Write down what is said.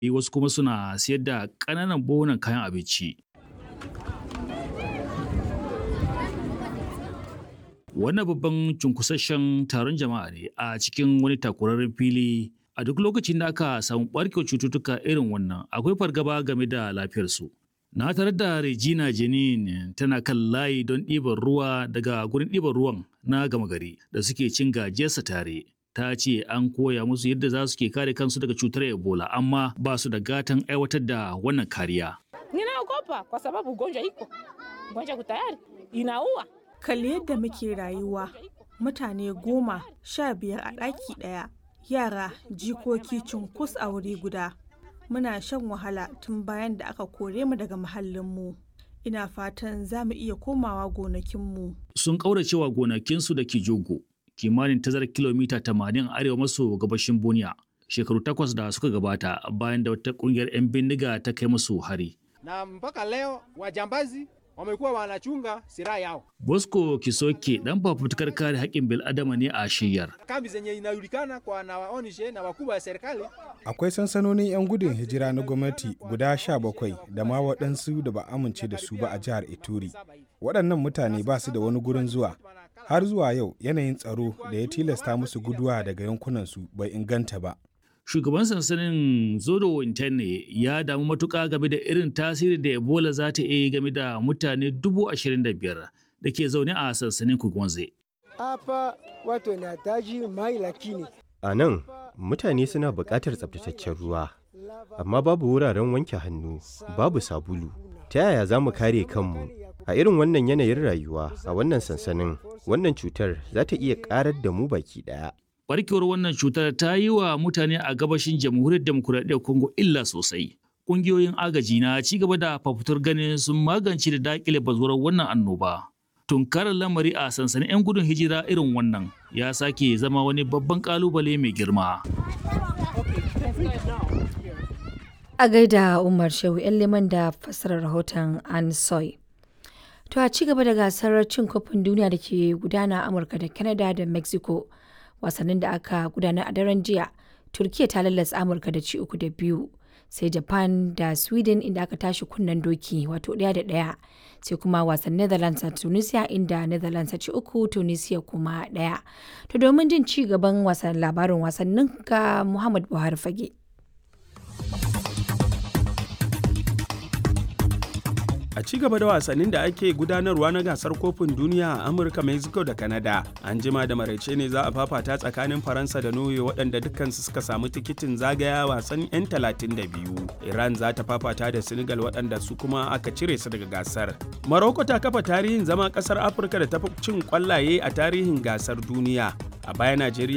wasu kuma suna siyar da ƙananan buhunan kayan abinci. Wannan babban cunkusasshen taron jama'a ne a cikin wani takurarren fili a duk lokacin da aka samu ɓarkewar cututtuka irin wannan akwai fargaba game da lafiyarsu. Na tarar da Regina Jenin tana kan layi don ɗiban ruwa daga gurin ɗiban ruwan na gama gari da suke cin gajiyarsa tare. Ta ce an koya musu yadda za su ke kare kansu daga cutar Ebola amma ba su da gatan aiwatar da wannan kariya. Ninaogopa kwa sababu ugonjwa iko, ugonjwa kutayari inaua. Kalli yadda muke rayuwa, mutane goma sha biyar a ɗaki ɗaya, yara jikoki cunkus a wuri guda. Muna shan wahala tun bayan da aka kore mu daga muhallinmu. Ina fatan za mu iya komawa gonakinmu. Sun ƙauracewa gonakinsu da ke jogo, kimanin tazarar kilomita 80 arewa maso gabashin Buniya. Shekaru takwas da suka gabata bayan da wata ƙungiyar 'yan bindiga ta kai musu hari. Na mpaka leo wajambazi wamekuwa wanachunga silaha yao. Bosco Kisoke dan fafutukar kare haƙƙin bil'adama ne a shiyar. Kambi zenye inajulikana kwa na waonishe na wakubwa ya serikali. Akwai sansanonin 'yan gudun hijira na gwamnati guda sha bakwai da ma waɗansu da ba amince da su ba a jihar Ituri. Waɗannan mutane ba su da wani gurin zuwa. Har zuwa yau yanayin tsaro da ya tilasta musu guduwa daga yankunansu bai inganta ba. Shugaban sansanin Zodo Interne ya damu matuƙa game da irin tasiri da Ebola za ta iya game da mutane dubu ashirin da biyar da ke zaune a sansanin Kugwanze. Hapa watu wanahitaji mai lakini A nan, mutane suna buƙatar tsabtataccen ruwa, amma babu wuraren wanke hannu, babu sabulu. Ta yaya za mu kare kanmu? A irin wannan yanayin rayuwa, a wannan sansanin, wannan cutar za ta iya ƙarar da mu baki ɗaya. Barkewar wannan cutar ta yi wa mutane a gabashin jamhuriyar demokuraɗiyyar Congo illa sosai. Ƙungiyoyin agaji na ci gaba da fafutur ganin sun magance da daƙile bazuwar wannan annoba. Tunkarar lamari a sansanin 'yan gudun hijira irin wannan ya sake zama wani babban ƙalubale mai girma. A gaida Umar Shehu 'yan liman da fassarar rahoton Ansoy. To a ci gaba da gasar cin kofin duniya da ke gudana a Amurka da Canada da Mexico. wasannin da aka gudanar a daren jiya turkiya ta lallasa amurka da ci uku da biyu sai japan da sweden inda aka tashi kunnen doki wato ɗaya da ɗaya sai kuma wasan netherlands a tunisia inda netherlands ci uku tunisia kuma ɗaya to domin jin ci gaban wasan labarin wasannin ga muhammad buhari fage A ci gaba da wasannin da ake gudanarwa na gasar kofin duniya a Amurka, Mexico da Canada. An jima da maraice ne za a fafata tsakanin Faransa da Norway waɗanda dukkansu suka samu tikitin zagaya wasan 'yan 32. Iran za ta fafata da Senegal waɗanda su kuma aka cire su daga gasar. Morocco ta kafa tarihin zama ƙasar Afirka da ta fi cin ƙwallaye a tarihin gasar duniya. A baya Najeriya